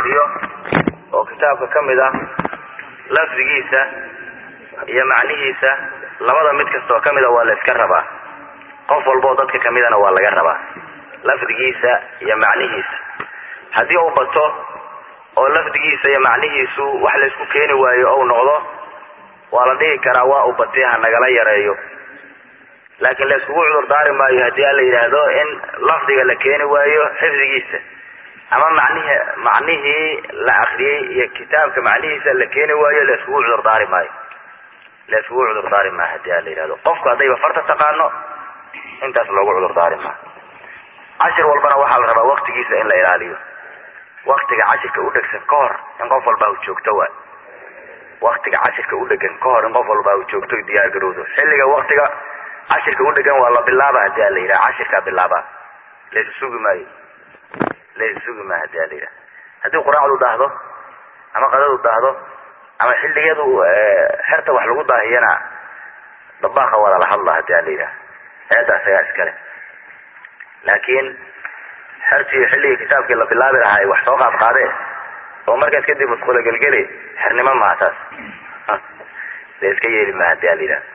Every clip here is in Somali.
xifdiyo oo kitaabka ka mid ah lafdigiisa iyo macnihiisa labada mid kastoo ka mida waa la iska rabaa qof walboo dadka kamidana waa laga rabaa lafdigiisa iyo macnihiisa haddii uu bato oo lafdigiisa iyo macnihiisu wax laysku keeni waayo ou noqdo waa la dhihi karaa waa uu batay ha nagala yareeyo laakiin la iskugu cudur daari maayo haddii aan la yidhaahdo in lafdiga la keeni waayo xifdigiisa ama macnihi macnihii la akriyey iyo kitaabka macnihiisa la keeni waayo la iskugu cudur daari maayo la iskugu cudur daari maayo haddii aan la yidhahdo qofku haddayba farta taqaano intaas loogu cudur daari maayo cashir walbana waxaa la rabaa waktigiisa in la ilaaliyo waktiga cashirka u dhegsan ka hor in qof walba u joogto waay waktiga cashirka u dhegan ka hor in qof walba u joogto diyaar garowdo xilliga waktiga cashirka u dhegan waa la bilaaba hadii a la yidhaha cashirkaa bilaaba laysu sugi maayo laysu sugi maayo hadii a la yidhaha haddii quraacdu daahdo ama qadadu daahdo ama xilligadu xerta wax lagu daahiyana dabaaqa waa lala hadla hadii a la yidhaha eeda asagaa iskale laakiin xertii xilligii kitaabkii la bilaabi lahaa ay wax soo qaad qaadee oo markaas kadib musqula gelgeli xernimo maha taas la iska yeeli maha hadii a la yidhaha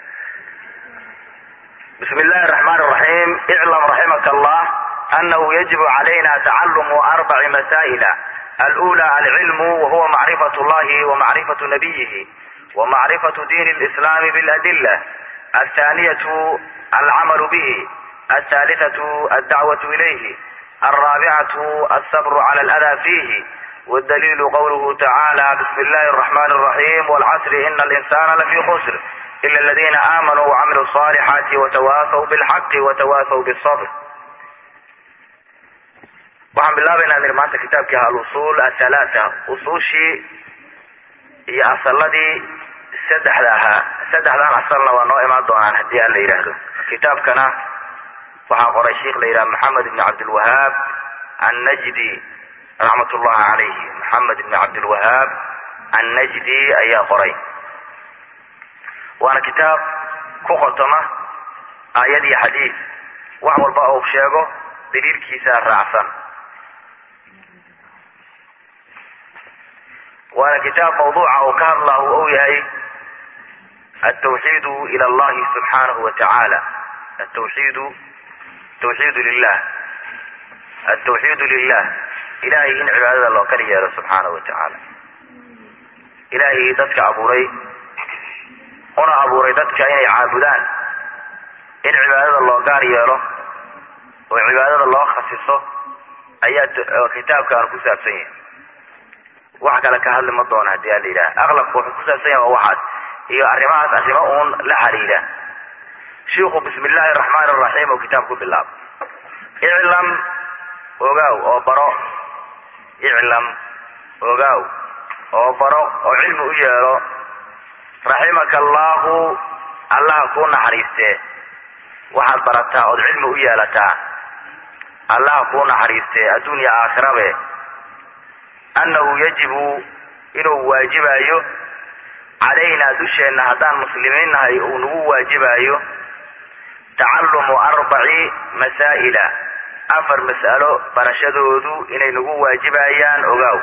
bismi illahi الرحman الرaحيم اعlم رaحimka الlah أنه يجب عlayna تacalم أربع masائل الأولى العلم وهو معرفة الlahi ومعرفة نبيه ومعرفة دين الإسلام بالأدلة الثانية العمل به الثالثة الدعوة إليه الرابعة الصبر على الأذى فيه والدليل قوله تعالى بسم الله الرحمن الرحيم والعصر إن الإنسان لفي خسر إلا الذين آمنوا وعملوا الصالحات وتواasوا بالحق وتواasوا بالصبر waxaan bilaabaynaa nir maanta kitaabkii alusul athalaatha usuushii iyo asaladii saddexda ahaa saddexdan asalna waa noo imaan doonaan haddii aan la yidhaahdo kitaabkana waxaa qoray sheikh la yidhaha maxamed ibn cabdilwahaab annajdi raxmat ullahi calayhi maxamed ibn cabdilwahaab annajdi ayaa qoray waana kitaab ku qotoma aayad iyo xadiid wax walba uu sheego daliilkiisa raacsan waana kitaab mawduuca uu ka hadlahu ou yahay altawxiidu ila allahi subxaanahu wa tacaala atawxiidu tawxiidu lilah altawxiidu lilah ilahay in cibaadada loo kala yeelo subxaanahu wa tacaala ilaahay dadka abuuray una abuuray dadka inay caabudaan in cibaadada loo gaar yeelo oo cibaadada loo khasiso ayaa kitaabkaan ku saabsan yahay wax kale ka hadli ma doono hadii ala yidhaha aqlabka wuxuu ku saabsan yahay waa waxaas iyo arrimahaas arrimo uun la xiriira shiiku bismi illaahi araxmaan araxiim oo kitaab ku bilaabo iclam ogaaw oo baro iclam ogaaw oo baro oo cilmi u yeelo raximaka allahu allaha kuu naxariistee waxaad barataa ood cilmi u yeelataa allaha kuu naxariistee adduunya aakhirabe annahu yajibu inuu waajibayo calaynaa dusheenna haddaan muslimiin nahay uu nagu waajibayo tacalumu arbaci masaa'ila afar mas'alo barashadoodu inay nagu waajibayaan ogaaw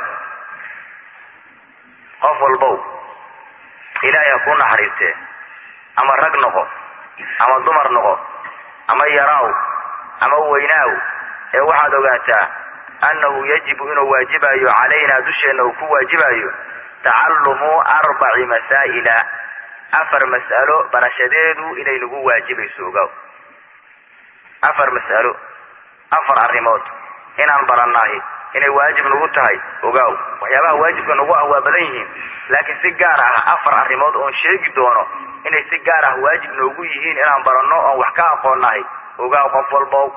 qof walbow ilaahay ha kuu naxariistee ama rag noqo ama dumar noqo ama yaraaw ama weynaaw ee waxaad ogaataa annahu yajibu inuu waajibayo calaynaa dusheenna uu ku waajibayo tacalumu arbaci masaa'ila afar mas'alo barashadeedu inay nagu waajibayso ogaaw afar mas'alo afar arrimood inaan barannahay inay waajib nagu tahay ogaaw waxyaabaha waajibka nagu ah waa badan yihiin laakiin si gaar ah afar arrimood oon sheegi doono inay si gaar ah waajib noogu yihiin inaan baranno oon wax ka aqoonnahay ogaaw qof walbow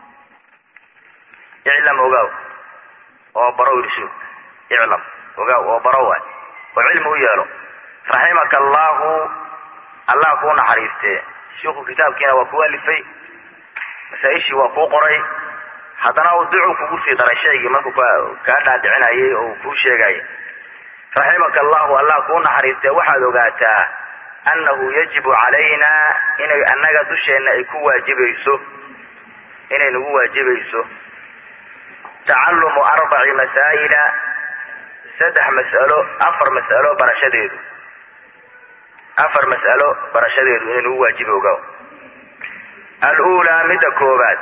iclam ogaaw oo baro irsho iclam ogaaw oo baro waay oo cilmi u yeelo raximaka allahu allah kuu naxariistee shiiku kitaabkiina waa ku alifay masaa-ishii waa kuu qoray haddana uu ducu kugu sii daray shaygii markuu kaa dhaadhicinayay oo uu kuu sheegaya raximaka allahu allah kuu naxariistee waxaad ogaataa annahu yajibu calayna inay annaga dusheenna ay ku waajibayso inay nagu waajibayso tacalumu arbaci masaa'ila saddex mas'alo afar mas'alo barashadeedu afar mas'alo barashadeedu inay nagu waajibi oga alulaa midda koobaad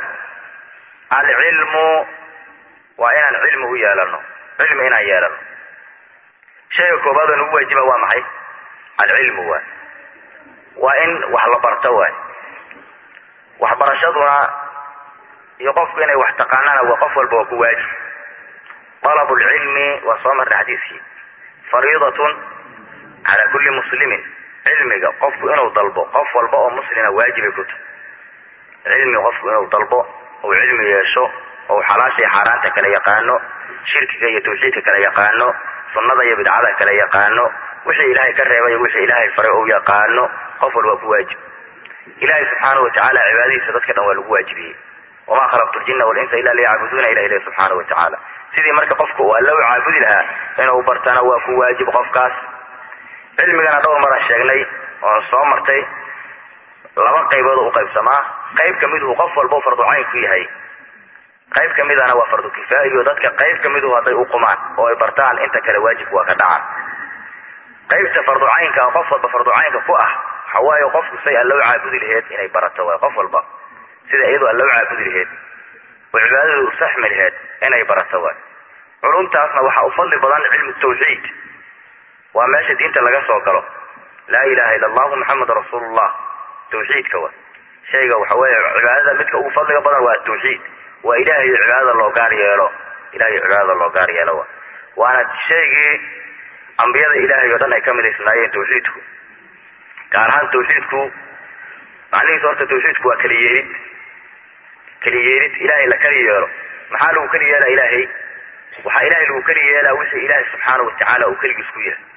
alcilmu waa inaan cilmi u yeelano cilmi inaan yeelano shayga koobaad oo nagu waajiba waa maxay alcilmu waay waa in wax la barto waay waxbarashaduna iyo qofku inay wax taqaanana waa qof walba waa ku waajib طلب العلم waa soo marnay xadiiskii fariidatun calى kuli muslimin cilmiga qofku inuu dalbo qof walba oo muslina waajibay ku tahay cilmi qofku inuu dalbo ou cilmi yeesho ou xalaasha iyo xaaraanta kala yaqaano shirkiga iyo tawxiidka kala yaqaano sunnada iyo bidcada kala yaqaano wixii ilaahay ka reebay iyo wixii ilaahay faray ou yaqaano qof walba ku waajib ilahay subxaanahu watacaala cibaadadiisa dadka dhan waa lagu waajibiyey wamaa khalaqtu ljina walinsa ila liyacbuduuna ilah ilahi subxaanahu watacaala sidii marka qofka uu alla u caabudi lahaa inuu bartana waa ku waajib qofkaas cilmigana dhowr maran sheegnay oon soo martay laba qaybood u qaybsamaa qayb kamiduhu qof walba farducayn ku yahay qayb kamidana waa fardu kifaa'iyo dadka qayb kamiduhu hadday u qumaan oo ay bartaan inta kale waajibku waa ka dhacaan qaybta farducaynka oo qof walba farducaynka ku ah waxa waaye qofku say alla u caabudi laheyd inay barato waay qof walba sida iyadoo alla u caabudi laheyd oo cibaadadu u saxmi laheyd inay barato waay culumtaasna waxaa u fadli badan cilmu tawxiid waa meesha diinta laga soo galo laa ilaha illa allahu maxamed rasuulullah tawxiidka wa shayga waxa weeye cibaadada midka ugu fadliga badan waa tawxiid waa ilahay cibaadada loo gaar yeelo ilahay cibaadada loo gaar yeelo wa waana shaygii ambiyada ilahay oo dhan ay ka midaysnaayeen tawxiidku gaar ahaan tawxiidku macnihiisu horta tawxiidku waa keliyeelid keliyeelid ilahay la keli yeelo maxaa lagu keli yeelaa ilaahay waxaa ilahay lagu keli yeelaa wixii ilaahay subxaana watacaala uu keligiis ku yahay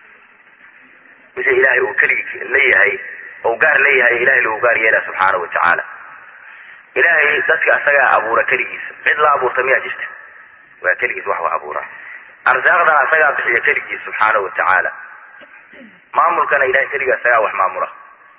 wixii ilaahay uu keligi leeyahay ou gaar leeyahay ilahay lagu gaar yeelaa subxaana watacaala ilaahay dadka asagaa abuura keligiisa cid la abuurta miyaa jirta waa keligiis wax wa abuuraa arsaaqdana asagaa bixiya keligiis subxaana watacaala maamulkana ilahay keligii asagaa wax maamula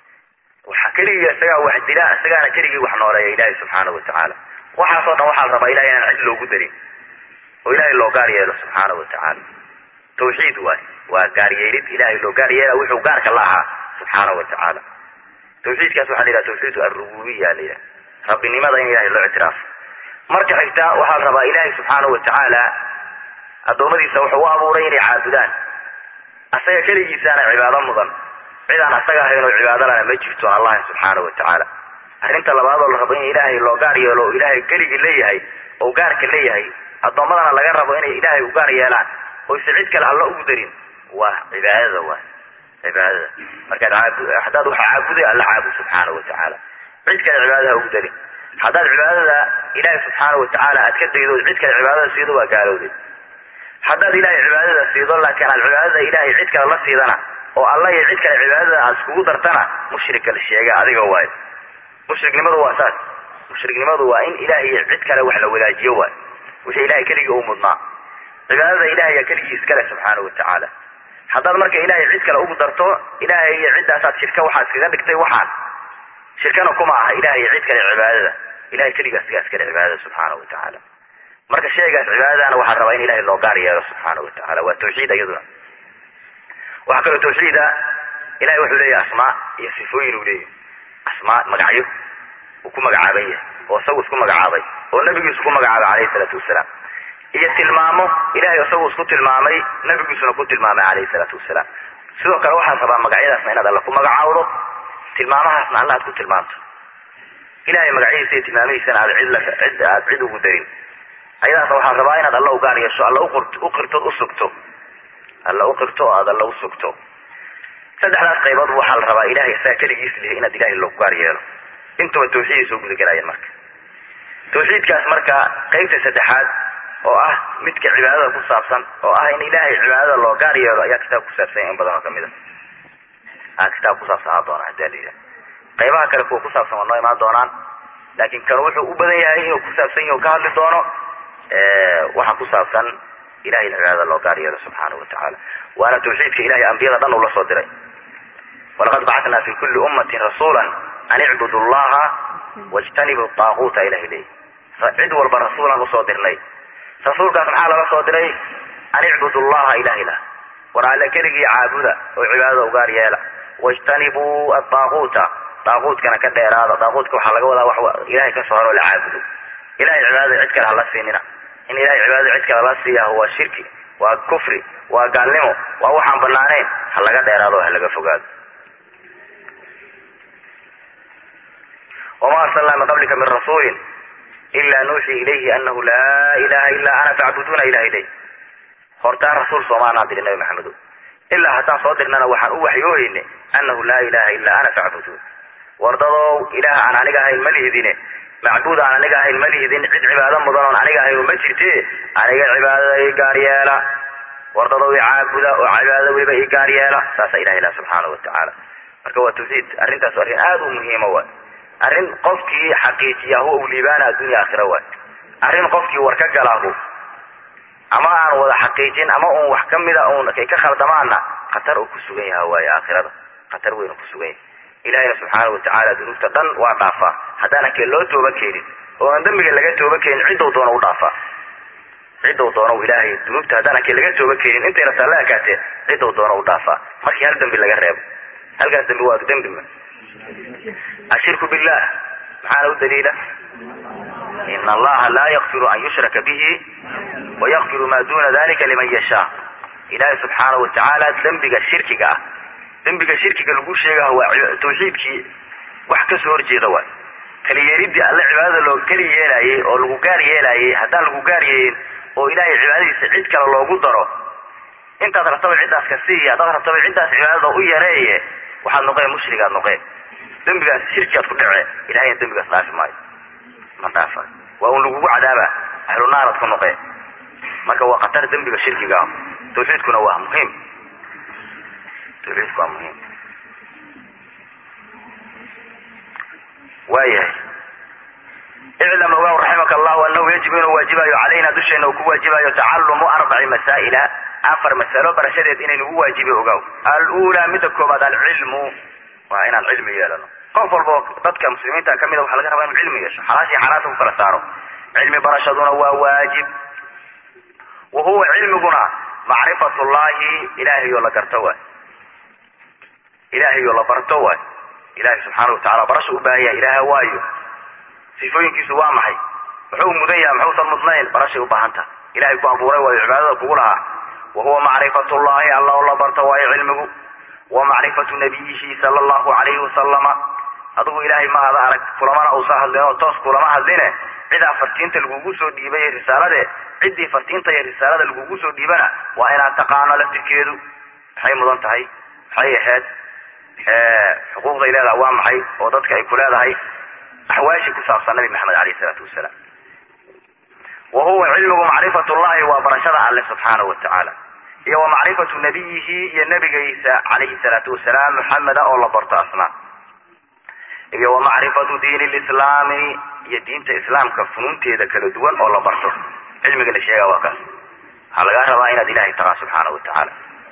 waxa keligii asagaa wax dila asagaana keligii wax nooleeya ilahay subxaana watacaala waxaasoo dhan waxaa la rabaa ilahay inaan cid loogu darin oo ilahay loo gaar yeelo subxaana watacaala tawxiid waay waa gaar yeelid ilahay loo gaar yeela wuxuu gaarka la ahaa subxaana watacaala tawxiidkaas waxaa la yidhaha tawxiid alrububiya la yidhaha rabbinimada in ilahay loo ictiraafo marka xigta waxaa la rabaa ilahay subxaana watacaala addoommadiisa wuxuu u abuuray inay caabudaan asaga keligiisaana cibaado mudan cidaan asaga ahayn oo cibaado lana ma jirto allahi subxaana watacaala arrinta labaad oo la rabo in ilaahay loo gaar yeelo oo ilaahay keligii leeyahay oo gaarka leeyahay addoommadana laga rabo inay ilaahay u gaar yeelaan oyse cid kale alla ugu darin waa cibaadada waay cibaadada markaad aabu haddaad waxa caabuday alla caabud subxaana watacaala cid kale cibaadada ha ugu darin haddaad cibaadada ilaahay subxaana watacaala aad ka daydo cid kale cibaadada siido waa gaalowday haddaad ilahay cibaadada siido laakiin aad cibaadada ilahay cid kale la siidana oo alla iyo cid kale cibaadada aad iskugu dartana mushrika la sheega adiga waayo mushriknimadu waa saas mushriknimadu waa in ilahay iyo cid kale wax la wadaajiyo waay wixii ilahay keligii u mudnaa cibaadada ilahay yaa keligii iskale subxaana watacaala haddaad marka ilahay cid kale ugu darto ilahay iyo ciddaasaad shirka waxaad iskaga dhigtay waxaan shirkana kuma aha ilahay iyo cid kale cibaadada ilahay keligaa sigaa iskale cibaadada subxaana watacaala marka shaygaas cibaadadana waxaa rabaa in ilahay loo gaar yeelo subxaana watacaala waa tawxiid iyaduna waxaa kaloo tawxiida ilahay wuxuu leeyahay asmaa iyo sifooyin uu leeyahy asmaa magacyo uu ku magacaaban yahay oo isagu isku magacaabay oo nabigiisu ku magacaabay calayhi salaatu wasalaam iyo tilmaamo ilahay isagu isku tilmaamay nabigiisuna ku tilmaamay calayhi salaatu wasalaam sidoo kale waxaad rabaa magacyadaasna inaad alla ku magacaawdo tilmaamahaasna alla aad ku tilmaamto ilahay magacyadiisa iyo tilmaamihiisana aad cid la cid aad cid ugu darin ayadaasna waxaad rabaa inaad alla u gaar yeesho alla uqirto usugto alla uqirto o aad alla usugto saddexdaas qaybood waxaa la rabaa ilahay isaga keligiis lihi inaad ilahay loogu gaar yeelo intuba tawxiiday soo gudagelaayeen marka tawxiidkaas marka qaybta saddexaad oo ah midka cibaadada ku saabsan oo ah in ilahay cibaadada loo gaar yeelo ayaa kitaab kusaabsan in badan oo kamid a a kitaab kusaabsanaa doona hadii la yidhaha qaybaha kale kuwa kusaabsan waa noo imaan doonaan laakin kan wuxuu u badan yahay inuu kusaabsan yahi ka hadli doono waxa ku saabsan ilahay in cibaadada loo gaar yeelo subxaanahu watacaala waana tawxiidka ilahay ambiyada dhan uu la soo diray walaqad bacatnaa fi kuli ummatin rasuula an icbudu llaha wajtanibu daaquuta ilahay leey cid walba rasuulaan usoo dirnay rasuulkaas maxaa lala soo diray an icbudu llaha ilaha ilah war alle keligii caabuda oo cibaadada ugaar yeela wajtanibuu adaaquuta daaquudkana ka dheeraada daaquudka waxaa laga wadaa wax ilahay ka soo haro la caabudo ilahay cibaadada cid kale hala siinina in ilahay cibaadada cid kale la siiyaah waa shirki waa kufri waa gaalnimo waa waxaan banaanayn ha laga dheeraado ha laga fogaado wama arsalnaa min qablika min rasuulin ila nuuxii ilayhi anahu laa ilaha ila ana facbuduuna ilah ilay hortaan rasuul soomaanaan diri nabi maxamedo ilaa haddaan soo dirnana waxaan u waxyoohayne anahu laa ilaha ila ana facbuduun wardadow ilaah aan aniga ahayn ma lihidine macbuud aan aniga ahayn ma lihidin cid cibaado mudan oon aniga ahayn ma jirte aniga cibaadada i gaar yeela wardadow i caabuda oo cibaadada weliba i gaar yeela saasa ilaha ilah subxaanahu watacaala marka waa tawxiid arrintaas arrin aada u muhiima waay arrin qofkii xaqiijiyahu u liibaana addunya aakhira waay arrin qofkii war ka galaahu ama aan wada xaqiijin ama un wax kamida un kay ka khaldamaana khatar uu ku sugan yaha waaye aakhirada khatar weyn uu ku sugan yahay ilahayna subxaana watacaala dunuubta dhan waa dhaafaa haddaanan kee loo tooba keenin oo aan dembiga laga tooba keenin ciddou doona u dhaafaa ciddou doona ilaahay dunuubta haddaanan kee laga tooba keenin intay rataa la ekaatee ciddou doona u dhaafaa markii hal dembi laga reebo halkaas dembi waa dembi ma ashirku billah maxaana u daliila in allaha laa yakfiru an yushraka bihi wayakfiru ma duna dalika liman yashaa ilahay subxaana watacaala dembiga shirkiga ah dembiga shirkiga lagu sheegaha waa tawxiidkii wax kasoo horjeeda waay keliyeelidii alle cibaadada loo keli yeelaayey oo lagu gaar yeelaayey haddaan lagu gaar yeelin oo ilaahay cibaadadiisa cid kale loogu daro intaad rabtaba ciddaas ka siiya haddaad rabtaba ciddaas cibaadada u yareeye waxaad noqeen mushrigaad noqeen dembigaas shirkiaad ku dhece ilahayna dembigaas dhaafi maayo ma dhaafa waa un lagugu cadaaba ahlu naarad ku noqeen marka waa khatar dembiga shirkiga ah tawxiidkuna waa muhiim tawxiidku waa muhiim waayahay iclam ogaw raximaka allahu anahu yajibu inuu waajibayo calayna dusheena uu ku waajibayo tacalumu arbaci masaa'ila afar masalo barashadeed inaynu u waajibi ogaw alula midda koobaad alcilmu waa inaan cilmi yeelano qof walba dadka muslimiinta kamida waxaa laga rabaa inuu cilmi yeesho xalaashii xalaasha ku kala saaro cilmi barashaduna waa waajib wa huwa cilmiguna macrifat llahi ilahayo la garto waay ilahayo la barto waay ilahay subxaana watacala barasha u baahan yahay ilaah waayo sifooyinkiisu waa maxay muxuu mudan yahay muxuusan mudnayn barashay u baahan taha ilahay ku abuuray waayo cibaadada kugu lahaa wa huwa macrifat llahi alla oo la barto waayo cilmigu wa macrifatu nabiyihi sala allahu alayhi wasalama adigu ilaahay ma ada arag kulamana uusa hadlin oo toos kulama hadline cidaa fartiinta lagugu soo dhiibay ee risaalade ciddii fartiinta iyo risaalada lagugu soo dhiibana waa inaad taqaano laftirkeedu maxay mudan tahay maxay ahayd xuquuqday leedahay waa maxay oo dadka ay ku leedahay axwaashii ku saabsan nabi maxamed alayh isalaatu wasalaam wa huwa cilmigu macrifat llahi waa barashada alle subxaanahu watacaala iyo wa macrifatu nabiyihi iyo nabigiisa calayhi salaatu wasalaam muxameda oo la barto asnaa iyo wa macrifatu diin lislaami iyo diinta islaamka funuunteeda kala duwan oo la barto cilmiga la sheega waa kaas waxaa lagaa rabaa inaad ilahay taqaa subxaana watacaala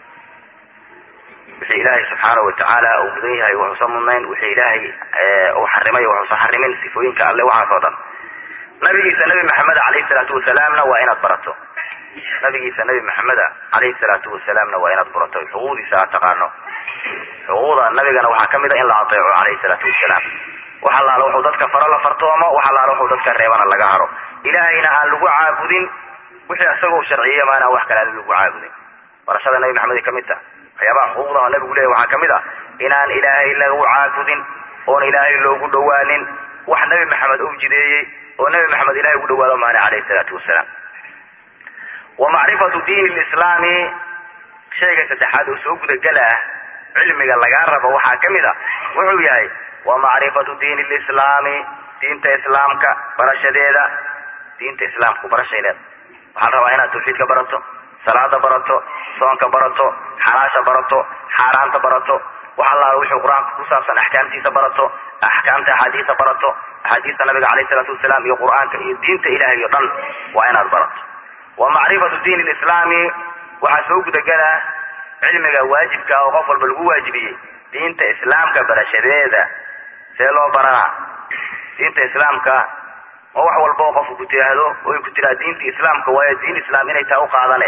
wixii ilaahay subxaana watacaala uu mudan yahay waxuusan mudnayn wixii ilaahay uu xarimay waxuusan xarimin sifooyinka alle waxaas oo dhan nabigiisa nabi maxamed alayhi salaatu wasalaamna waa inaad barato nabigiisa nabi maxameda alayhi salaatu wasalaamna waa inaad barato xuquuqdiisa aad taqaano xuquuqda nabigana waxaa kamid a in la ateeco alayhi salaatu wasalaam wax allaala wuxuu dadka faro la fartoomo wax allaala wuxuu dadka reebana laga haro ilaahayna aan lagu caabudin wixii isagoo sharciye maana wax kale aan lagu caabudin barashada nabi maxamed ay kamid taha waxyaabaha xuquuqda oo nabigu leeyahy waxaa kamid ah inaan ilaahay lagu caabudin oon ilaahay loogu dhawaanin wax nabi maxamed uu jideeyey oo nabi maxamed ilahay ugu dhawaado maana alayhi salaatu wasalaam wa macrifatu diin lislaami shayga saddexaad oo soo gudagala ah cilmiga lagaa rabo waxaa kamid a wuxuu yahay wa macrifatu diin lislaami diinta islaamka barashadeeda diinta islaamku barashay leeda waxaa la rabaa inaad tawxiidka barato salaada barato soonka barato xalaasha barato xaaraanta barato wax allaala wuxuu qur-aanka ku saabsan axkaamtiisa barato axkaamta axaadiisa barato axaadiista nabiga alayh isalaatu wasalaam iyo qur-aanka iyo diinta ilahay o dhan waa inaad barato wa macrifatu diin lislaami waxaa soo gudagala cilmiga waajibka oo qof walba lagu waajibiyey diinta islaamka barashadeeda see loo baranaa diinta islaamka oo wax walba oo qofku ku tiraahdo oy ku tiraa diinta islaamka waayo diin islaam inay taa u qaadane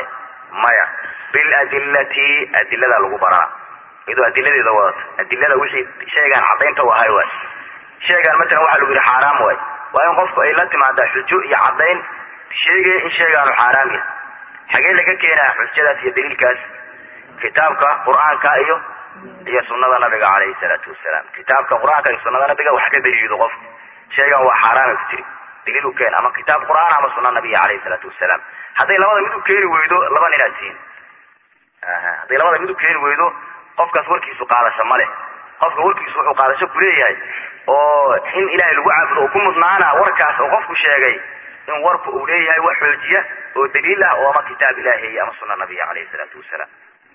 maya biladillati adiladaa lagu baraa iyadoo adiladeeda wadato adilada wixii shaygaan caddaynta u ahay waay shaygaan matalan waxaa lagu yidhi xaaraam waay waa in qofku ay la timaadaa xujo iyo caddayn sheegaya in shaygaanu xaaraam yahay xagee laga keenaa xujadaas iyo daliilkaas kitaabka qur-aanka iyo iyo sunada nabiga calayhi salaatu wasalaam kitaabka qur-aanka iyo sunada nabiga wax ka daliido qofku shaygan waa xaaraamay ku tiri daliil u keen ama kitaab qur-aan ama suna nabiga calayhi salaatu wasalaam hadday labada mid u keeni weydo laba ninaad tihiin hadday labada mid u keeni weydo qofkaas warkiisu qaadasho ma leh qofka warkiisu wuxuu qaadasho kuleeyahay oo in ilaahay lagu caabudo oo ku mudnaana warkaas oo qofku sheegay in warku uu leeyahay wax xoojiya oo daliil ah oo ama kitaab ilaahi ama suna nabiga calayhi salaatu wasalaam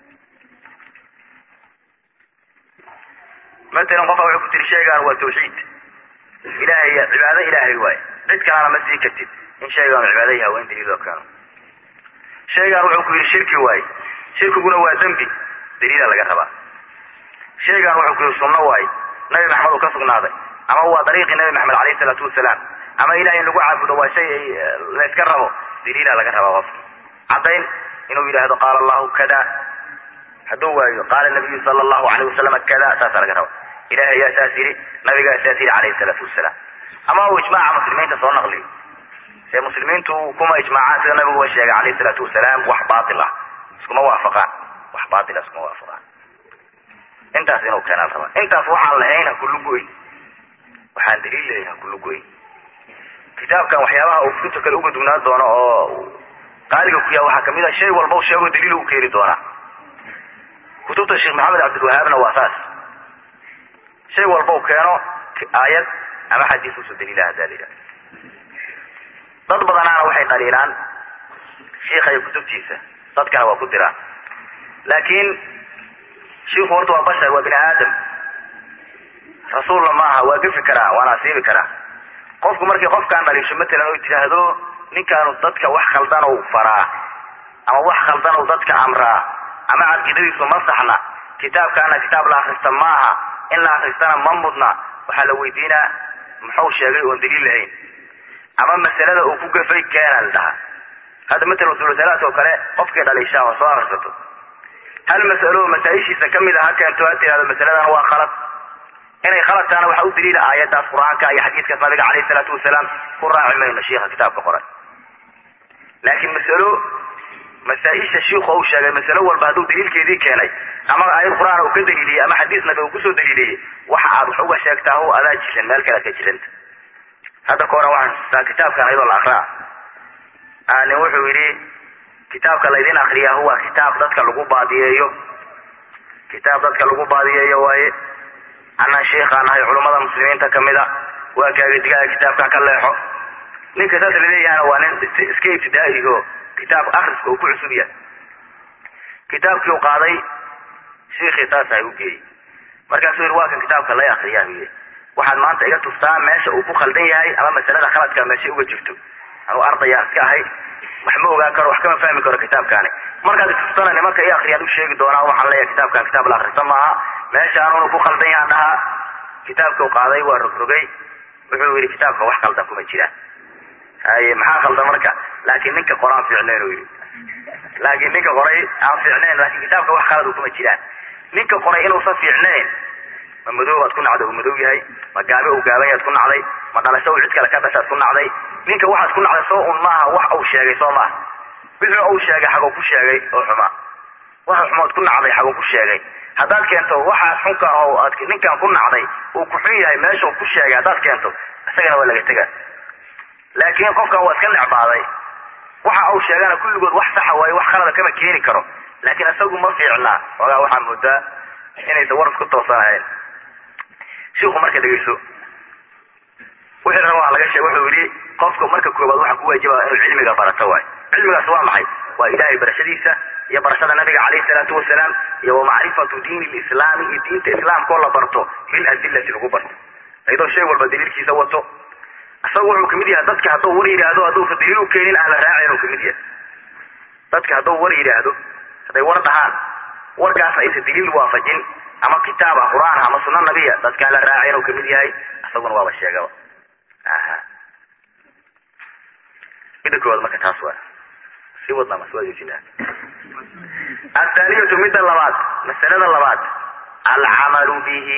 matalan qofka wuxuu ku tiri shaygaan waa tawxiid ilahay cibaado ilaahay waay cid kalena ma sii kartid in shaygaanu cibaado yahay waa in daliil loo keeno shaygaan wuxuu ku yidhi shirki waaye shirkiguna waa dembi daliila laga rabaa shaygaan wuxuu ku yidhi sunno waaye nabi maxamed uu ka sugnaaday ama waa dariiqii nabi maxamed alayhi salaatu wasalaam ama ilahay in lagu caabudo waa shay layska rabo daliila laga rabaa qofka caddayn inuu yidhaahdo qaala allahu kada hadduu waayo qaala nabiyu sala allahu alayh wasalam kada saasaa laga raba ilahay yaa saas yidhi nabigaa saas yidhi calayhi salaatu wasalaam ama uu ijmaaca muslimiinta soo naqliyo see muslimiintu kuma ijmaacaan sida nabigu wa sheegay calayhi salaatu wasalaam wax baatil ah iskuma waafaqaan wax baatil ah iskuma waafaqaan intaas inuu keenaa la rabaa intaas waxaan lahayn ha kullu goyn waxaan daliil leeyahay ha kullu goyn kitaabkan waxyaabaha uu kutubta kale uga dugnaan doono oo qaaliga ku yaha waxaa kamid ah shay walba u sheego daliil u keeni doonaa kutubta sheekh maxamed cabdilwahaabna waa saas shay walba u keeno aayad ama xadiis usoo daliila hadaa la yidhaha dad badanaana waxay qaliilaan shiikha iyo kutubtiisa dadkana waa ku diraan laakiin shiiku horta waa bashar waa bini aadam rasuulna maaha waa gefi karaa waana asiibi karaa qofku markii qofkaan dhaliisho matalan oo tidhaahdo ninkaanu dadka wax khaldan u faraa ama wax khaldan u dadka amraa ama caqiidadiisu ma saxna kitaabkaana kitaab la akrista maaha in la akristana ma mudna waxaa la weydiinaa muxuu sheegay oon daliil lahayn ama masalada uu ku gafay keena la dhahaa hadda matalan usulusalaadka oo kale qofkii dhaliishaa oo soo akrisato hal masalo masaa-ishiisa kamid a ha keento ha tirahdo masaladan waa khalad inay khalad tahana waxaa u daliila aayadaas qur-aanka iyo xadiiskaas nabiga calayhi salaatu wasalaam ku raaci mayno shiikha kitaabka qoray laakiin masalo masaa-isha shiiku uu sheegay masalo walba hadduu daliilkeedii keenay ama aayad qur-aan uu ka daliiliyey ama xadiis nabi uu kusoo daliiliyey waxa aad wax uga sheegtaa o adaa jiran meel kale ad ka jiranta hadda ka horan waxaan xustaa kitaabkan ayadoo la akraa nin wuxuu yidhi kitaabka laydin akriyaa huwa kitaab dadka lagu baadiyeeyo kitaab dadka lagu baadiyeeyo waaye anaan sheikhaan ahay culummada muslimiinta kamid a waa kaaga digaaga kitaabkan ka leexo ninka saas laleeyahana waa nin iska ibtidaa'iho kitaab akriska uu ku cusub yahay kitaabkii u qaaday shiikhii saasa u geeyey markaasuu yidhi waa kan kitaabka lay akriyaa buyi waxaad maanta iga tustaa meesha uu ku khaldan yahay ama masalada khaladka meeshay uga jirto anuu ardaya iska ahay wax ma ogaan karo wax kama fahmi karo kitaabkaani markaad itustana nimanka i akriyaan u sheegi doonaa waxaan leeyahay kitaabkan kitaab la akrista maaha meeshaanunu ku khaldan yahan dhahaa kitaabka u qaaday waa rogrogay wuxuu yidhi kitaabka wax khaldan kuma jiraan haye maxaa khaldan marka laakiin ninka qora aan fiicnayn u yidhi laakiin ninka qoray aan fiicnayn laakiin kitaabka wax khalad kuma jiraan ninka qoray inuusan fiicnayn ma madoobaad ku nacday uu madow yahay ma gaabe uu gaaban yaad ku nacday ma dhalasho uu cid kale ka dhashaad ku nacday ninka waxaad ku nacday soo un maaha wax uu sheegay soo maaha wixii uu sheegay xaguu ku sheegay oo xuma waxa xumood ku nacday xaguu ku sheegay haddaad keento waxaas xunka oo aad ninkan ku nacday uu ku xun yahay meesha uu ku sheegay haddaad keento isagana waa laga tega laakiin qofkan waa iska necbaaday waxa uu sheegana kulligood wax saxa waayo wax khalada kama keeni karo laakiin isagu ma fiicnaa ogaa waxaa moodaa inaysan war isku toosanahayn shiiku marka dhegeyso wixii rabaa laga sheeg wuxuu yidhi qofka marka koobaad waxaa ku waajibaa inuu cilmiga barato waay cilmigaas waa maxay waa ilaahay barashadiisa iyo barashada nabiga calayhi salaatu wasalaam iyo wa macrifatu diini lislaami iyo diinta islaamkoo la barto bil adillati lagu barto iyadoo shay walba daliilkiisa wato isaga wuxuu kamid yahay dadka hadduu war yidhaahdo hadduusa daliil u keenin aan la raacin uu kamid yahay dadka hadduu war yidhaahdo hadday war dhahaan warkaas aysa daliil waafajin ama kitaab ah qur-aan ah ama sunna nabiya dadkaan la raacin uu kamid yahay isaguna waaba sheegaba aha midda koowaad marka taas waa si wadnaa mas waa joojinaa athaaniyatu midda labaad masalada labaad alcamalu bihi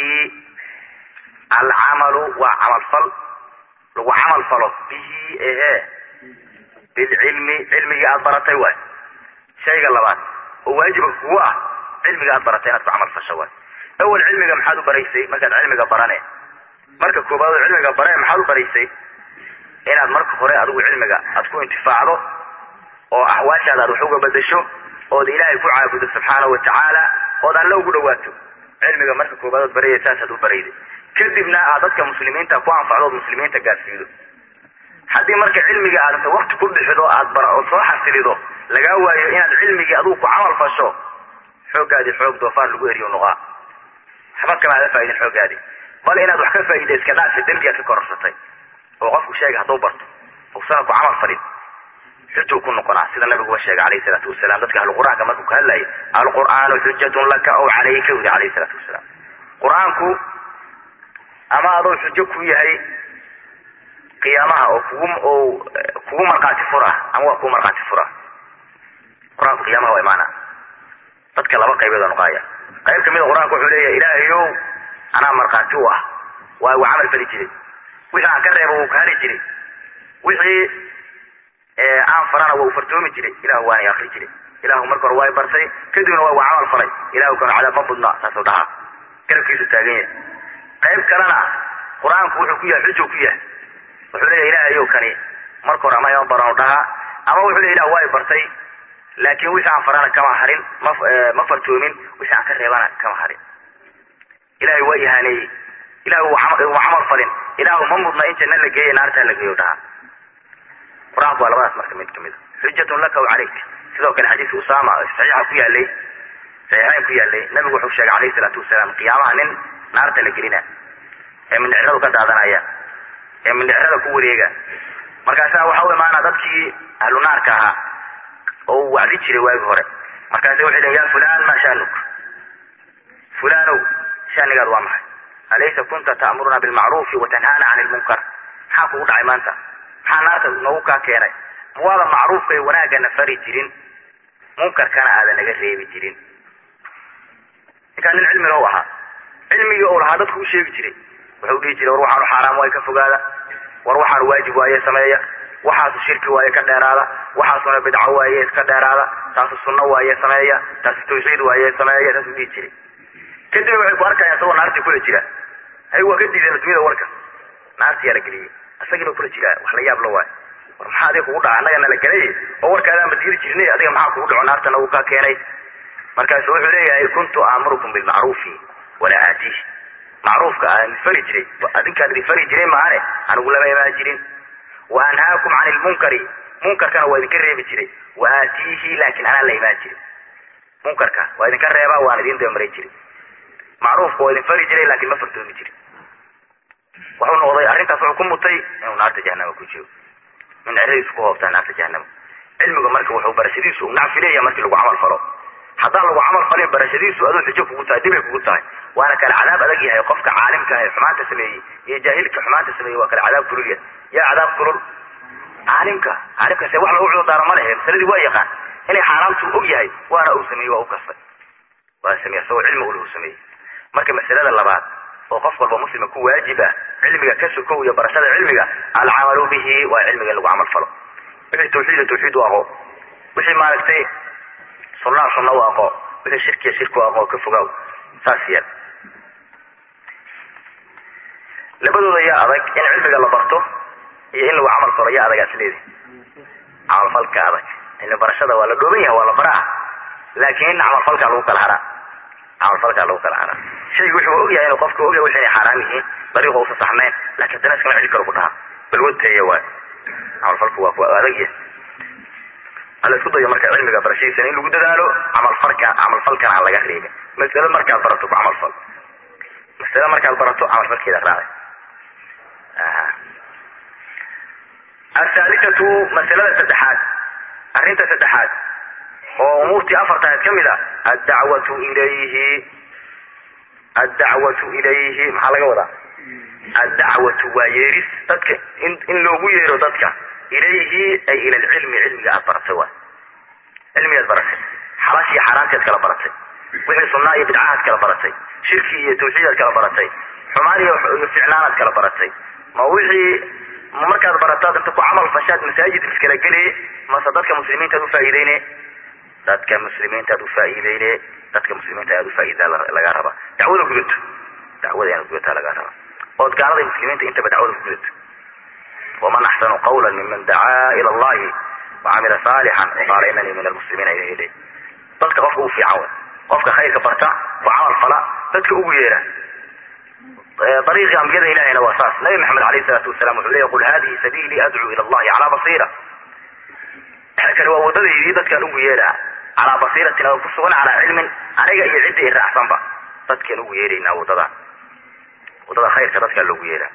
alcamalu waa camalfal lagu camal falo bihi ehe bilcilmi cilmigii aada baratay waay shayga labaad oo waajiba kugu ah cilmiga aad baratay inaad ku camal fasho waay awel cilmiga maxaad u baraysay markaad cilmiga barane marka koobaad oo cilmiga bare maxaad u baraysay inaad marka hore adigu cilmiga aad ku intifaacdo oo axwaashaada aad wax uga bedesho ood ilaahay ku caabudo subxaanahu watacaala ood alle ugu dhawaato cilmiga marka koobaad ood baraya saasaad u barayday kadibna aad dadka muslimiinta ku anfacdo ood muslimiinta gaarsiido haddii marka cilmiga aad inta wakti ku bixido aad bar ood soo xasilido lagaa waayo inaad cilmigii adigu ku camal fasho xooggaadii xoog doofaar lagu eriyo nuqaa waxba kama ada faa'idin xooggaadii bal inaad wax ka faa'iida iska dhaafsa dembigaad ka kororsatay oo qofku sheega hadduu barto uusana ku camal falin xujuu ku noqonaa sida nabiguba sheegay alayhi salaatu wasalaam dadka ahlu qur-aanka markuu ka hadlayay alqur'aanu xujatun laka aw calayka wili alayhi salaatu wasalaam qur-aanku ama adoo xujo ku yahay qiyaamaha oo kugu oo kugu markhaati fura ama waa kugu markhaati fura qur-aanku qiyaamaha waa imaana dadka laba qaybood oo noqaaya qayb kamid a qur-aanku wuxuu leeyahay ilaahayow anaa markhaati u ah waa uu camal fali jiray wixii aan ka reebo wuu kahali jiray wixii aan farana waa uu fartoomi jiray ilahu waana akri jiray ilahu marka hore waa bartay kadibna waa uu camal falay ilahu kana cadaab ma budna saasuu dhahaa garabkiisu taagan yahay qayb kalena qur-aanku wuxuu ku yahay xujuu ku yahay wuxuu leeyahay ilaahayow kani marka hore ama ima baran dhahaa ama wuxuu leeyahy ilah waa i bartay laakiin wixii aan farana kama harin ma ma fartoomin wixii aan ka reebana kama harin ilahay waa ihaaneeyey ilahu uma camal falin ilahu ma mudna in janna la geeya naartaa la geeyo dhahaa qur-aanku waa labadaas marka mid kamid a xujatun laka w calayk sidoo kale xadiiska usama saxiixa ku yaalay saxiixayn ku yaalay nabigu wuxuu sheegay alayhi salaatu wasalaam qiyaamaha nin naarta la gelina ee mindhicradu ka daadanaya ee mindhicrada ku wareega markaasaa waxa u imaana dadkii ahlu naarka ahaa oo uu wacdi jiray waagi hore markaasa waxay lehin ya fulan maa shaanuk fulanow shaanigaad waa maxay alaysa kunta ta'muruna bilmacruufi watanhaana cani lmunkar maxaa kugu dhacay maanta maxaa naarta noogu kaa keenay mawaada macruufka iyo wanaagana fari jirin munkarkana aadan naga reebi jirin ninkaa nin cilmiga u ahaa cilmigii u lahaa dadku u sheegi jiray wuxuu dhihi jiray war waxaanu xaaraam waaye ka fogaada war waxaanu waajib waaye sameeya waxaasu shirki waaye ka dheeraada waxaasuna bidco waaye iska dheeraada taasu sunno waaye sameeya taasu tawxiid waaye sameeya taasuu dhihi jiray kadib waxay ku arkayaan isagoo naartii kula jira hay waa ka diideen addunyada warka naartii yaa la geliyey isagiiba kula jiraa wax la yaab la waayo war maxaa adiga kugu dhaca annaga nala gelay oo warkaadaan badgeli jirnay adiga maxaa kugu dhaco naartana uu kaa keenay markaasu wuxuu leeyahay kuntu aamurukum bilmacruufi walaa aatiih macruufka aan fari jiray adinkaan idin fari jiray maane anigu lama imaan jirin wa anhaakum cani lmunkari munkarkana waa idinka reebi jiray wa aatiihi laakin anaan la imaan jirin munkarka waa idinka reebaa waan idin dabamaray jiray macruufka waa idin fari jiray laakin ma fartoomi jirin wuxuu noqday arrintaas wuxuu ku mutay inuu naarta jahanama ku jiro min ceradiisu ku hoobtaa naarta jahanama cilmiga marka wuxuu barashadiisu nacfi leeyahay markii lagu camal falo haddaan lagu camal falin barashadiisu adoo xujo kugu tahay dibay kugu tahay waana kale cadaab adag yahay qofka caalimka ee xumaanta sameeyey iyo jaahilka xumaanta sameeyey waa kale cadaab kulul yahay yaa cadaab kulul caalimka caalimka se wax lagu cududaaro ma lehe masaladii waa yaqaan inay xaaraamtu og yahay waana uu sameeyey waa u kastay waa sameeye isagoo cilmi ule u sameeyey marka masalada labaad oo qof walba muslima ku waajib ah cilmiga ka sokow iyo barashada cilmiga alcamalu bihi waa cilmiga in lagu camal falo wixii tawxiida tawxiid u aqo wixii maaragtay sunnaa sunna u aqo wixii shirkiya shirki u aqo ka fogaaw saas yeel labadooda yaa adag in cilmiga la barto iyo in lagu camal falo yaa adagaas leedi camalfalka adag cilmi barashada waa la dhooban yahay waa la baraa laakin camalfalkaa lagu kala haraa camalfalkaa lagu kala haraa shaygu wuxuu ogyahay inuu qofka ogyahay wixi inay xaaraam yihiin dariiqa usa saxnayn lakin haddana iskama celi karo ku dhaha balwadteeya waay camalfalku waa ku adag yahay hala isku dayo marka cilmiga barashadiisana in lagu dadaalo camalfalka camalfalkana aan laga reebin masalo markaad barato ku camalfal masalo markaad barato camalfalkeeda raacay athaalithatu masalada saddexaad arrinta saddexaad oo umuurtii afartaad ka mid a addacwatu ilayhi addacwatu ilayhi maxaa laga wadaa addacwatu waa yeeris dadka in in loogu yeero dadka ilayhi ay ila alcilmi cilmiga aad baratay waay cilmigaad baratay xalash iyo xaaraanteed kala baratay wixii sunnaa iyo bidcahaad kala baratay shirki iyo tawxiidaad kala baratay xumaan iyo ficnaanaad kala baratay ma wixii markaad barataad inta ku camal fashaad masaajid iskala geliye mase dadka muslimiintaad ufaa'iideyne dadka muslimiintaad ufaa'iideyne dadka muslimiinta aad ufaa'idaa lagaa rabaa dacwada gudato dacwada inaad gudataa lagaa rabaa ood gaalada muslimiinta intaba dacwada ku gudato waman axsanu qawla miman dacaa ila allahi wacamila saalixan waqaala inanii min almuslimiina ilayhi dadka qofka u fiican wey qofka khayrka barta oo camal fala dadka ugu yeera ariiqii ambiyada ilahayna waa saas nabi maxamed alayh salaatu wasalam wuxuu leya qul hadihi sabiilii adcuu ila allahi calaa basiira kani waa wadadaydii dadkaan ugu yeeraa calaa basiiratin oo ku sugan calaa cilmin aniga iyo cidda i raacsanba dadkaan ugu yeeraynaa wadada wadada khayrka dadkaa loogu yeeraa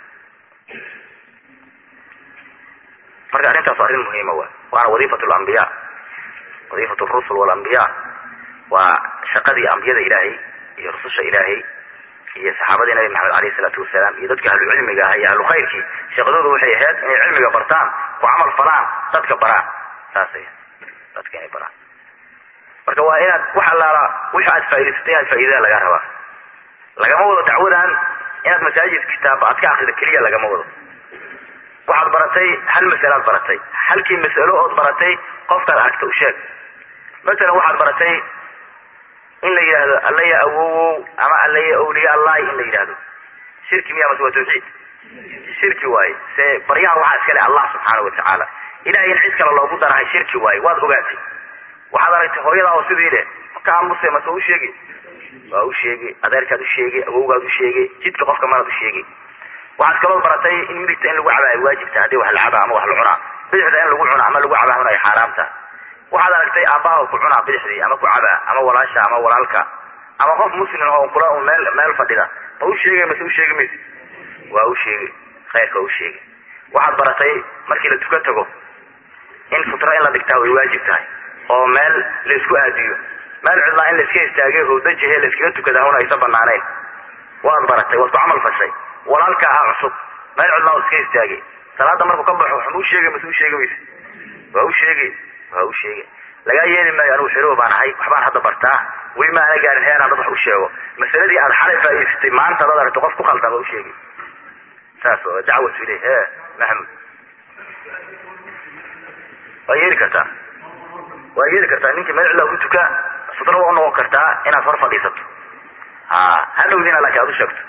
marka arrintaas arrin muhiima wa waana wadiifat lambiya wadiifat rusul walambiya waa shaqadii ambiyada ilaahay iyo rususha ilaahay iyo saxaabadii nabi maxamed alayh isalaatu wasalaam iyo dadka ahlu cilmiga ah iyo ahlu khayrkii shaqadooda waxay ahayd inay cilmiga bartaan ku camal falaan dadka baraan saasay dadka inay baraan marka waa inaad wax allaala wixi aad faa'idaysatay inaad faa'iidada lagaa rabaa lagama wado dacwadan inaad masaajid kitaab aad ka akrida keliya lagama wado waxaad baratay hal masalaad baratay halkii mas'alo ood baratay qofkaad aragta u sheeg masalan waxaad baratay in la yidhaahdo allaya awowow ama allaya awliya allahi in la yidhaahdo shirki miya mase waa tawxiid shirki waaye se baryahan waxaa iskale allah subxaana watacaala ilahay in cid kale loogu darahay shirki waaye waad ogaatay waxaad aragtay hooyadaa oo sidii leh maka amuse mase u sheegi waa u sheegi adeerkaad u sheegi awowgaad u sheegi jidka qofka manaad u sheegi waxaad kaloo baratay in midigta in lagu cabaa ay waajibta haddii wax la cabaa ama wax la cunaa bidixda in lagu cunaa ama lagu cabaa un ay xaaraamta waxaad aragtay aabbaha ku cunaa bidixdii ama ku cabaa ama walaasha ama walaalka ama qof muslim oo kula un meel meel fadhida ma u sheegay mase u sheegi mayse waa u sheegi khayrka waa u sheegi waxaad baratay markii la tukan tago in futro in la dhigtaa way waajib tahay oo meel la isku aadiyo meel cidlaa in la iska istaagay howdajihe la iskaga tukada hawna aysan banaanayn waad baratay waad ku camal fashay walaalka ah cusub meel cidlaa oo iska istaagay salaada markuu ka baxo waxma u sheegay mase u sheegi mayse waa u sheegi waa u sheegi lagaa yeeli maayo anugu xerow baan ahay waxbaan hadda bartaa weli ma ana gaarin heer aan dad wax u sheego masaladii aad xalay faa'idaysatay maanta adaad aragto qof ku khaldan waa u sheegi saas oo dacwatu ileyh e maxamud waa yeeli kartaa waa yeeli kartaa ninkii meel cidlaa ku tuka sudra waa unoqon kartaa inaad hor fadhiisato ha hadhowdiina laakiin aad u sheegto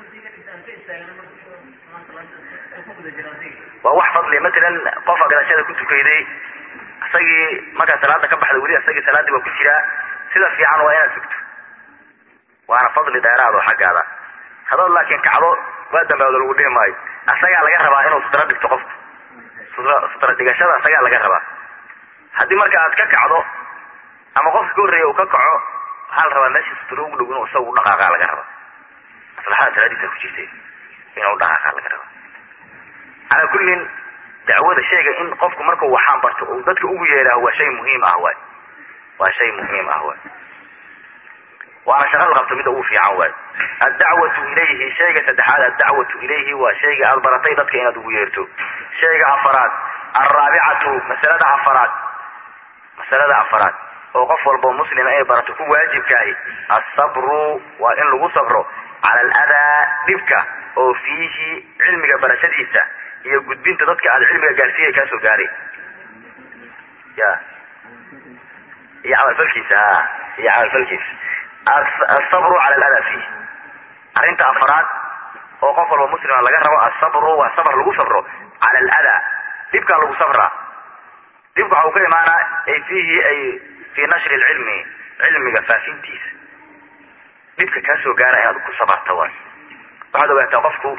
waa wax fadliya matalan qofa gadashada ku tukayday isagii markaa salaada ka baxda weli isagii salaadii waa ku jiraa sida fiican waa inaad sugto waana fadli dheeraad oo xaggaada hadood laakiin kacdo waa dambaado lagu dhihi maayo asagaa laga rabaa inuu sutra dhigto qofku sutra sutra dhigashada asagaa laga rabaa haddii marka aad ka kacdo ama qofka ka horreeya uu ka kaco waxaa la rabaa meeshii sutra ugu dhow inuu isaga u dhaqaaqaa laga rabaa maslaxada salaadiisa ku jirtay inuu u dhaqaaqaa laga rabaa calaa kullin dacwada shayga in qofku markuu waxaan barto uu dadka ugu yeeraho waa shay muhiim ah waay waa shay muhiim ah waay waana shaqa la qabto midda ugu fiican waay addacwatu ilayhi shayga saddexaad addacwatu ilayhi waa shayga aad baratay dadka inaad ugu yeerto shayga afaraad alraabicatu masalada afaraad masalada afaraad oo qof walbo muslima inay barato ku waajibkaahi asabru waa in lagu sabro cala aladaa dhibka oo fiihi cilmiga barashadiisa iyo gudbinta dadka aad cilmiga gaarsiiya kaa soo gaaray ya iyo camalfalkiisa ha iyo camalfalkiisa asabru cala aladaa fiih arrinta afaraad oo qof walba muslima laga rabo asabru waa sabr lagu sabro cala aladaa dhibkaa lagu sabraa dhibka waxa uu ka imaanaa ay fiihi ay fii nashri lcilmi cilmiga faafintiisa dhibka kaa soo gaara inaad ku sabarta waay waxaad ogaataa qofku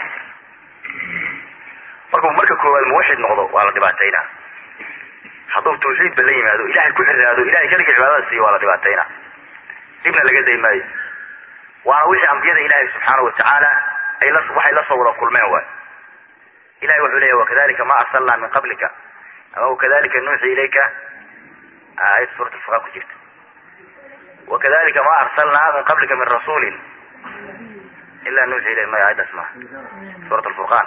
markuu marka koowaad muwaxid noqdo waa la dhibaataynaa hadduu tawxiidba la yimaado ilahay ku xiraado ilahay keliga cibaadada siiyo waa la dhibaataynaa dhibna laga day maayo waana wixii ambiyada ilaahay subxaana watacaala ay la waxay la soo wada kulmeen waay ilahay wuxuu leeyahy wakadalika ma arsalnaa min qablika ama wakadalika nuuxi ilayka ayad suurat alfurqaan ku jirta wakadalika ma arsalnaa min qablika min rasuulin ila nuuxi ilayh maya ayadaas maha suurat alfurqaan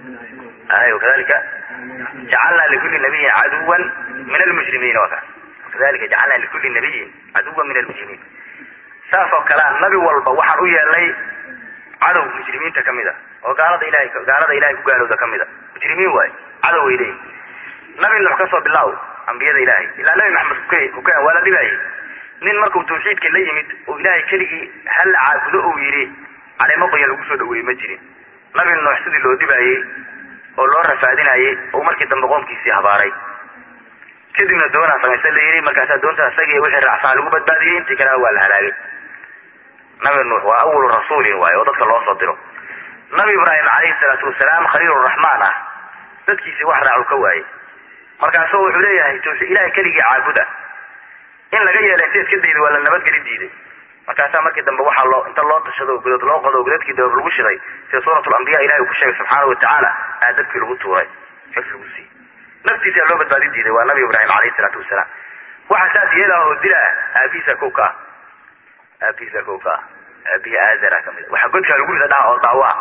ay wakadalika jacalna likuli nabiyin caduwan min almujrimiin waa ka kadalika jacalnaa likulli nabiyin caduwa min almujrimiin saas oo kalea nabi walba waxaan u yeelnay cadow mujrimiinta kamid a oo gaalada ilahay gaalada ilahay ku gaalowda kamid a mujrimiin waayo cadow way leeyihin nabi nuux kasoo bilaaw ambiyada ilahay ilaa nabi maxamed kuke kuken waa la dhibaayay nin markuu tawxiidka la yimid oo ilaahay keligii hala caabudo uu yidhi caleemo qoyan lagu soo dhaweeyey ma jirin nabi nuux sidii loo dhibaayey oo loo rafaadinayey oo markii dambe qoomkiisii habaaray kadibna doonaa samaysa la yidhi markaasaa doonta isagii wixii raacsaa lagu badbaadiyey intii kalena waa la halaagay nabi nuux waa awalu rasuulin waayo oo dadka loo soo diro nabi ibraahim calayhi salaatu wasalaam khaliiluraxmaan ah dadkiisii wax raacu ka waayey markaasu wuxuu leeyahay ilahay keligii caabuda in laga yeelay si iska dayda waa la nabadgeli diiday markaasaa markii dambe waxaa loo inta loo tashado godod loo qodo godadkii dabab lagu shiday sida suurat lambiya ilahi uu ku sheegay subxaanau watacaala aa dabkii lagu tuuray xif lagu siiyey naftiisa loo badbaadin diiday waa nabi ibraahim calayhi salaatu wasalaam waxa saas yeelah oo dila aabihiisa kow ka ah aabihiisa kow ka ah aabihi aazara kamid a waxaa godkaa lagu rida dhaha oo daawo ah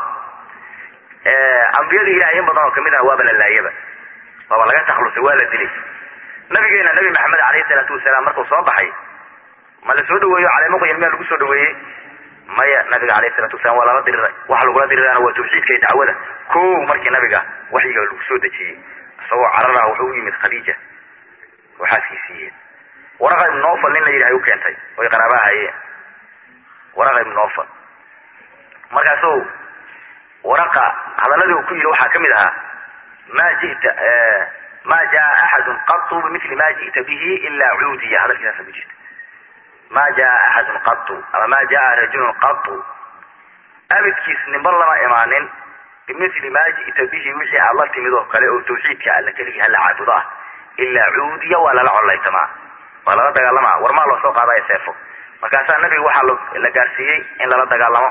ambiyada ilahay in badan oo kamid ah waaba la laayaba waaba laga taklusay waa la dilay nabigeena nabi maxamed alayhi salaatu wasalaam markuu soo baxay ma la soo dhaweeyo caleemo qoyan miyaa lagu soo dhaweeyey maya nabiga alayhi salatu wasalaam waa lala diriray waxa lagula dirirana waa tawxiidka iyo dacwada ko markii nabiga waxyiga lagu soo dejiyey isagoo cararaha wuxuu u yimid khadiija waxaaskii siiyeen waraqa ibn nofal nin la yidhahay u keentay oy qaraaba hayeen waraqa ibn nofal markaasuu waraqa hadaladii uu ku yidhi waxaa kamid ahaa ma jita ma jaa axadun qatu bimili ma ji'ta bihi ila cuudiya hadalkiisaasa ku jirta ma jaa axadun qatu ama ma jaa rajulun qatu abidkiis ninba lama imaanin bimili ma ji'ta bihi wixii aad la timid oo kale oo tawxiidka alla keligii hala caabudo ah ilaa cuudiya waa lala collaytamaa waa lala dagaalamaa warmaa loo soo qaadaya seefo markaasaa nabiga waxaa la gaarsiiyey in lala dagaalamo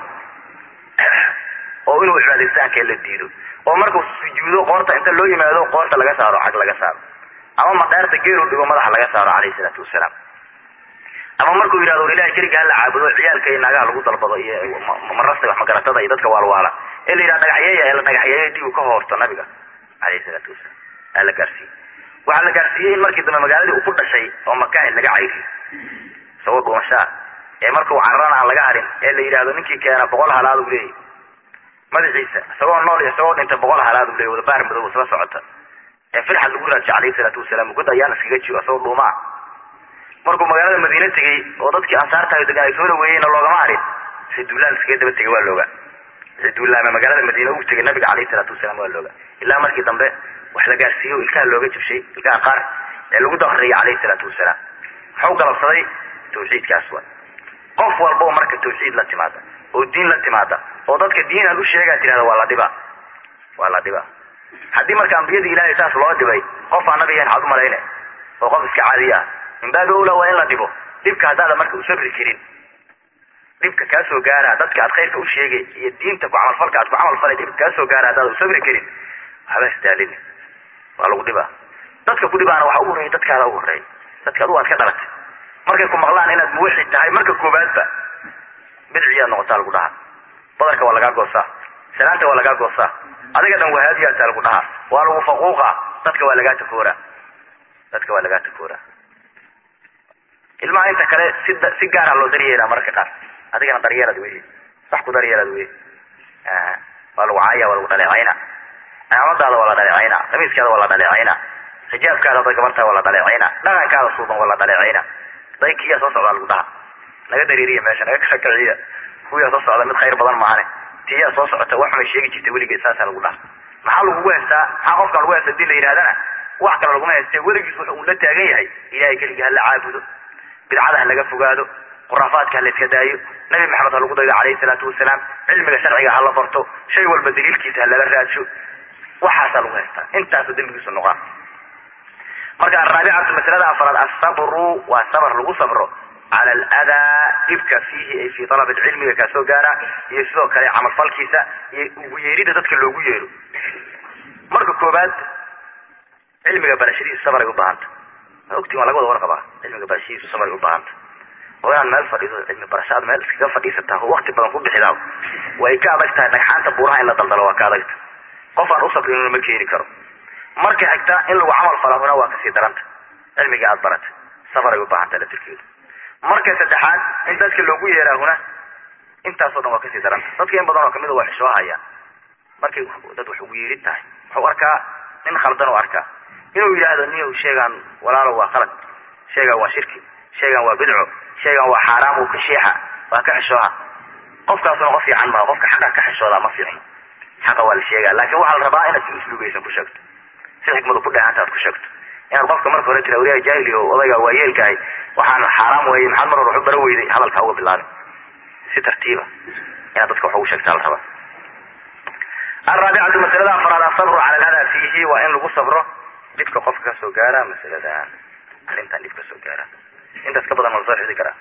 oo inuu cibaadaystaanka la diido oo markuu sujuudo qoorta inta loo yimaado qoorta laga saaro xag laga saaro ama maqaarta geelu dhigo madaxa laga saaro calayhi salaatu wasalaam ama markuu yidhahdo war ilahay keliga hala caabudo ciyaalka iyo naagaha lagu dalbado iyo marasta wax magaratada iyo dadka waalwaala ee la yidhaha dhagaxyeeya ee la dhagaxyeeyo dhigu ka hoorto nabiga calayhi salaatu wasalaam aa la gaarsiiyey waxaa la gaarsiiyey in markii dambe magaaladii uu ku dhashay oo makaahid laga cayriyo isagoo dhuumashaa ee markuu cararana aan laga harin ee la yidhahdo ninkii keena boqol halaad u leeyahy madaxiisa isagoo nool iyo isagoo dhintay boqol halaad u leeyahy wada baar madow isla socota ee firxad lagu raadishay calayhi salaatu wasalaam god ayaan iskaga jiro isagoo dhuumaa markuu magaalada madiine tegey oo dadkii ansaartahay degan ay soo dhaweeyeyna loogama harin si duulaan iskaga daba tegay waa looga si duulaama magaalada madiine uu tegay nabiga calayhi salaatu wasalaam waa looga ilaa markii dambe wax la gaarsiiyo ilkaha looga jabshay ilkaha qaar ee lagu dakriyay calayhi salaatu wasalaam waxau galabsaday tawxiidkaas wa qof walbao marka tawxiid la timaada oo diin la timaada oo dadka diin aan u sheegaa tirahda waa la dhiba waa la dhiba haddii marka ambiyadii ilahay saas loo dhibay qof aan nabigaen waxaad umalayne oo qof iska caadiya ah min baabi owla waa in la dhibo dhibka haddaada marka usabri karin dhibka kaa soo gaara dadka aad khayrka u sheegay iyo diinta ku camalfalka aad ku camalfalay dhibka kaa soo gaara haddaada usabri karin waxba isdaalini waa lagu dhibaa dadka ku dhibaana waxa u horreeyay dadkaada u horreeyay dadka adugu aad ka dhalatay markay ku maqlaan inaad muwaxid tahay marka koobaadba bidciyaad noqotaa lagu dhahaa badarka waa lagaa goosaa salaanta waa lagaa goosaa adiga dhan wahaabiyaata lagu dhahaa waa lagu faquuqa dadka waa lagaa takooraa dadka waa lagaa takooraa ilmaha inta kale si si gaara loo daryeelaa mararka qaar adigana daryeelad wey wax ku daryeelad wey waa lagu caaya waa lagu dhaleecayna cimaamadaada waa la dhaleecayna qamiiskaada waa la dhaleecayna xijaabkaada da gabartaa waa la dhaleecayna dhaqankaada suuban waa la dhaleecayna daykiyaa soo socdaa lagu dhaha naga dareeriya meesha naga kashakiciya kuwiyaa soo socda mid khayr badan maahane tiyaa soo socota wax may sheegi jirta weligeed saasaa lagu dhaha maxaa lagugu haystaa maxaa qofkaan lagu haysta hadii la yidhahdana wax kale laguma hayste weligiis wuxu uu la taagan yahay ilahay keligii hala caabudo bidcada ha laga fogaado khuraafaadka ha la iska daayo nabi maxamed ha lagu daydo calayhi salaatu wasalaam cilmiga sharciga ha la barto shay walba daliilkiisa ha lala raadsho waxaasaa lagu haystaa intaasu dembigiisu noqaa marka araabicatu masalada afraad asabru waa sabr lagu sabro cala aladaa dhibka fiihi ay fi alab cilmiga kaa soo gaara iyo sidoo kale camalfalkiisa iyo ugu yeerida dadka loogu yeero marka koobaad cilmiga barashadiisu sabray ubaahanta ma ogtiin waa laga wada warqabaa cilmiga barashadiisu sabray ubaahanta oo inaad meel fadhiido cilmi barashaad meel iskaga fadhiisataa oo wakti badan ku bixidaa way ka adag tahay dhagxaanta buuraha in la daldalo waa ka adagta qof aan usabrinuna ma keeni karo marka xigta in lagu camal falahuna waa kasii daranta cilmigii aad barata safaray u baahan tahay latirkeedu marka saddexaad in dadka loogu yeeraahuna intaasoo dhan waa kasii daranta dadka in badan oo kamida waa xishoo hayaan markay dad wax ugu yeerin tahay wuxuu arkaa nin khaldan u arkaa inuu yidhaahdo niyow sheegaan walaalo waa qalad sheegaan waa shirki sheegaan waa bidco sheegaan waa xaaraam uu ka sheexa waa ka xishooha qofkaasuna qof fiican maha qofka xaqa ka xishoodaa ma fiicno xaqa waa la sheegaa laakin waxaa la rabaa inaad si usluugaysan ku sheegto si xikmadu ku dheehanta aad ku sheegto inaad qofka marka hore tira wariyaa jaahili o odayga waa yeelkahay waxaan xaaraam weeyey maxaad mar hore waxu bara weyday hadalka uga bilaabin si tartiiba inaad dadka wax ugu sheegtaa la rabaa alraabicatu masalada afraad asabru cala alhadaa fiihi waa in lagu sabro dhibka qofka kasoo gaara masaladan arrintan dhib kasoo gaara intaas ka badan ma lasoo xidi karaa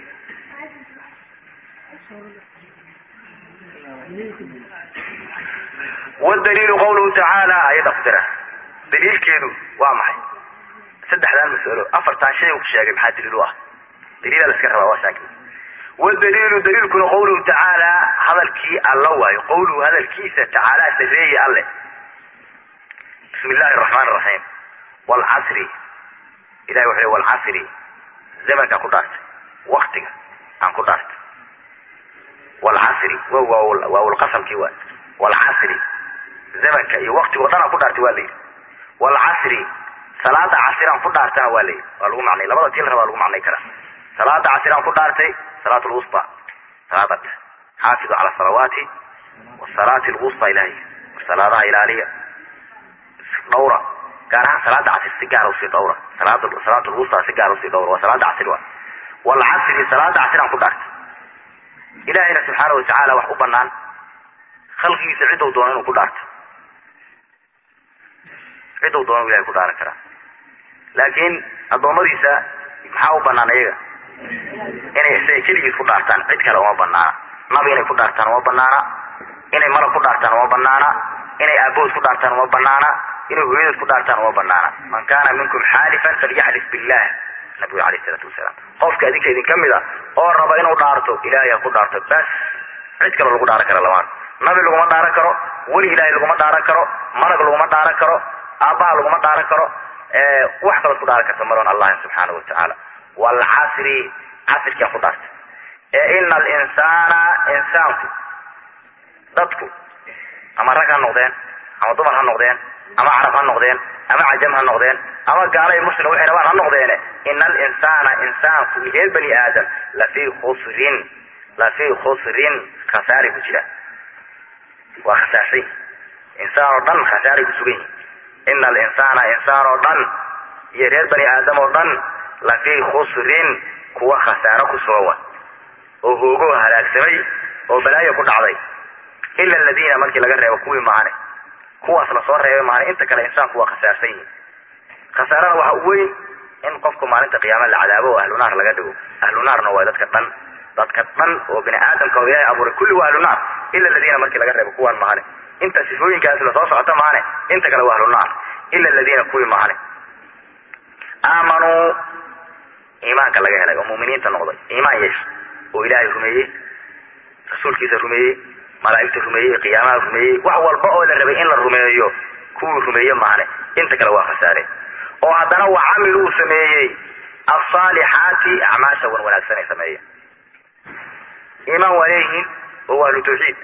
wdaliilu qawluhu tacaala ayada qudira daliilkeedu waa maxay saddexdan masalo afartan shay ku sheegay maxaa daliil u ah daliila la iska rabaa waa saaki wdaliilu daliilkuna qawluhu tacaala hadalkii alla waayo qawluhu hadalkiisa tacaala sareeye alle bismi illahi araxmaan araxiim wlcasri ilahi wuxu le wlcasri zamankaan ku dhaartay waktiga aan ku dhaartay wlcasri waawlqasamkii waay wlcasri zamanka iyo waktigo dhan aan ku dhaartay waa la yidhi wlcasri salaada casiraan ku dhaartana waa la yidhi waa lagu macnay labada tii la rabaa lagu macnay karaa salaada casiraan ku dhaartay salaat lwusta salaada dhex xaafidu cala salawaati wasalaati lwusta ilahay salaadaha ilaaliya dhawra gaar ahaan salaada casir si gaara usii dhawra salaada salaat lwusta si gaara usii dhawra waa salaada casir wa wlcasri salaada casiraan ku dhaartay ilahayna subxaana watacaala wax u banaan khalqigiisa ciddou doono inuu ku dhaarto ciddou doono ilahay ku dhaaran karaa laakiin addoommadiisa maxaa u banaan iyaga inay isaga keligiis ku dhaartaan cid kale uma banaana nabi inay ku dhaartaan uma banaana inay malag ku dhaartaan uma banaana inay aabood ku dhaartaan uma banaana inay hooyadood ku dhaartaan uma banaana man kana minkum xaalifan falyaxlif billah nabigu alayh isalaatu wasalaam qofka idinka idin ka mid a oo raba inuu dhaarto ilahay ha ku dhaarto bas cid kale lagu dhaaran kara lamaan nabi laguma dhaaran karo weli ilaahay laguma dhaaran karo malag laguma dhaaran karo aabbaha laguma dhaaran karo wax kalood ku dhaaran karta maroon allahi subxaanahu watacaala waalcasri casirkiaan ku dhaartay ee ina alinsaana insaanku dadku ama rag ha noqdeen ama dumar ha noqdeen ama carab ha noqdeen ama cajam ha noqdeen ama gaala iyo muslim waxay rabaan ha noqdeene ina alinsaana insaanku reer bani aadam lafii khusrin lafii khusrin khasaaray ku jira waa khasaarsan insaan oo dhan khasaaray ku sugan yihin ina alinsaana insaan oo dhan iyo reer bani aadam oo dhan lafii khusrin kuwa khasaaro ku sugan oo hoogoo halaagsamay oo balaayo ku dhacday ila aladiina markii laga reebo kuwii maane kuwaas lasoo reebay maane inta kale insaanku waa khasaarsan yihin khasaarada waxa u weyn in qofku maalinta qiyaama la cadaabo oo ahlu naar laga dhigo ahlu naarna waa dadka dhan dadka dhan oo bini aadamka oo ilaahay abuuray kulli waa ahlu naar ila aladiina markii laga reebo kuwaan mahane inta sifooyinkaas lasoo socota maane inta kale waa ahlu naar ila aladiina kuwii mahane aamanuu iimaanka laga helay oo muuminiinta noqday iimaan yeesha oo ilaahay rumeeyey rasuulkiisa rumeeyey malaa'igta rumeeyey qiyaamaha rumeeyey wax walba oo la rabay in la rumeeyo kuwii rumeeye maane inta kale waa khasaare oo haddana wa camil uu sameeyey alsaalixaati acmaasha wan wanaagsan ay sameeyeen iimaan waa leeyihiin oo waa ahlu tawxiid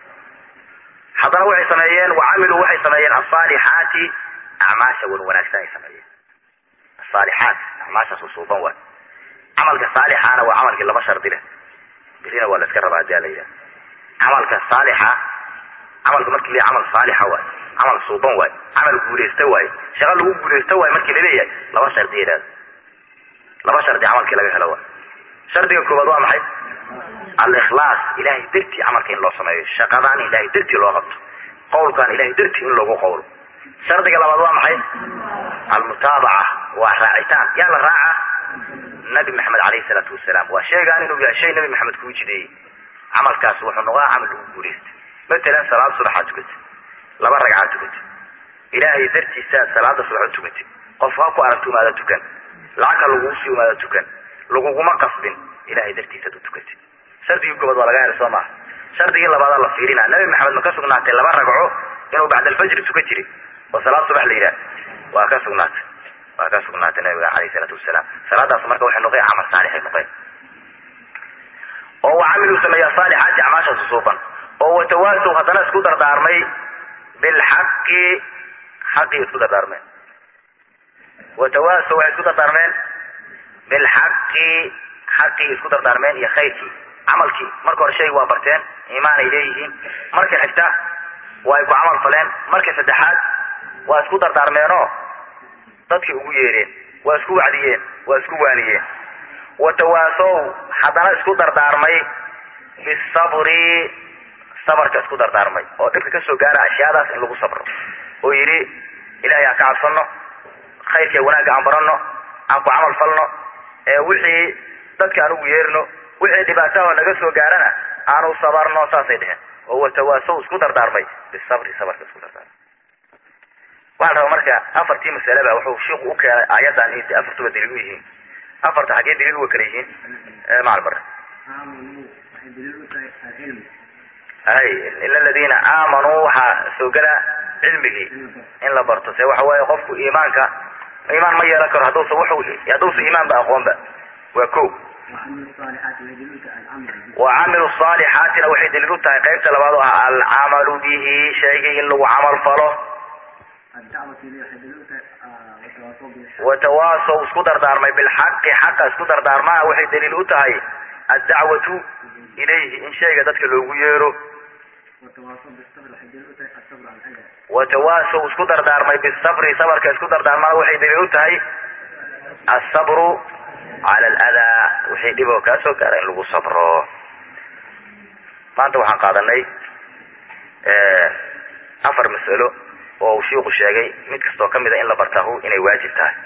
haddana waxay sameeyeen wa camiluu waxay sameeyeen alsaalixaati acmaasha wan wanaagsan ay sameeyeen asaalixaat acmaashaas usuuban waay camalka saalixaana waa camalkii laba shardi leh birina waa la iska rabaa hadii la yidhaha camalka saalixa camalka markii la camal saalixa waay camal suuban waay camal guulaysta waay shaqo lagu guulaysta waay markii laleeyahay laba shardi yidhahda laba shardi camalkii laga helo waay shardiga koobaad waa maxay alikhlaas ilahay dartii camalka in loo sameeyo shaqadaan ilahay dartii loo qabto qawlkaan ilahay dartii in loogu qawlo shardiga labaad waa maxay almutaabaca waa raacitaan yaa la raaca nabi maxamed alayhi salaatu wasalaam waa sheegaan inuu yahay shay nabi maxamed kuu jideeyey camalkaas wuxuu noqdaa camal lagu guulaysta matalan salaad subaxaad tukatay laba ragcaad tukatay ilaahay dartiisaad salaada subaxood tukatay qof ha ku aragto umaada tukan lacagka lagugu sii umaada tukan laguguma qasbin ilahay dartiisaad u tukatay shardigii koobaad waa laga helay soo maha shardigii labaadaa la fiirina nabi maxamed ma ka sugnaatay laba ragco inuu bacda alfajri tukan jiray oo salaad subax la yidhaah waa ka sugnaatay waa ka sugnaatay nabiga alayh isalaatu wasalaam salaadaas marka waxay noqeen camal saalixay noqeen oo wacamiluu sameeya saalixaati acmaasha susuuban oo watawaasow haddana isku dardaarmay bilxaqi xaqii isku dardaarmeen watawaasow waxay isku dardaarmeen bilxaqi xaqii isku dardaarmeen iyo khayrkii camalkii marka hore shayga waa barteen iimaanay leeyihiin marka xigta waa ay ku camal faleen marka saddexaad waa isku dardaarmeenoo dadkii ugu yeereen waa isku wacdiyeen waa isku waaniyeen watawaasow haddana isku dardaarmay bisabri sabarka isku dardaarmay oo dhibka kasoo gaara ashyaadaas in lagu sabro oo yidhi ilahay aan ka cabsano khayrka wanaagga aan barano aan ku camal falno ee wixii dadka aan ugu yeerno wixii dhibaataha naga soo gaarana aanu sabarno saasay dheheen oo watawaasow isku dardaarmay bisabri sabarka isku dardaarmay waxaa la rabaa marka afartii masaleba wuxuu shiiku u keenay aayadan in afartuba daliil u yihiin afarta xaggee daliil uga kala yihiin macal bare hay ila aladiina aamanuu waxaa soo gela cilmigii in la barto se waxa weeye qofku iimaanka iimaan ma yeelan karo hadduusa wuxuu hadduusa iimaanba aqoonba waa ko wa camilu saalixaatina waxay daliil u tahay qaybta labaad oo ah alcamalu bihi shaygii in lagu camal falo watawaasow isku dardaarmay bilxaqi xaqa isku dardaarmaa waxay daliil u tahay addacwatu ilayhi in shayga dadka loogu yeero watawaasow isku dardaarmay bisabri sabarka isku dardaarmana waxay daliil u tahay asabru cala aladaa wixii dhib oo kaa soo gaara in lagu sabro maanta waxaan qaadanay afar mas'alo oo uu shiiku sheegay mid kastoo kamid a in la bartaahu inay waajib tahay